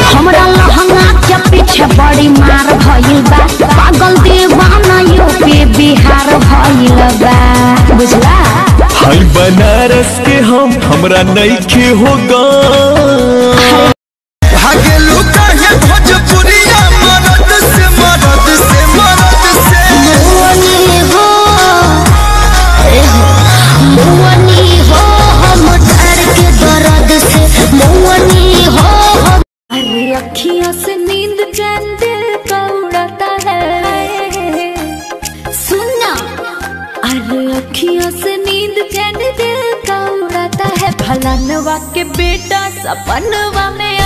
हमरा लहंगा के पीछे बड़ी मार भइल बा पागल दीवाना यूपी बिहार भइल बा बुझला हाय बनारस के हम हमरा नइखे होगा भागेलू काहे भोजपुरिया मरद से मरद से मरद से मुअनी हो ए हो, मुअनी हो हम डर के दर्द से मुअनी हो हम अरे अखियों से नींद चैन दिल का उड़ाता है सुनना अरे अखियों से नींद चैन दिल का उड़ाता है फलानवा के बेटा सपनवा में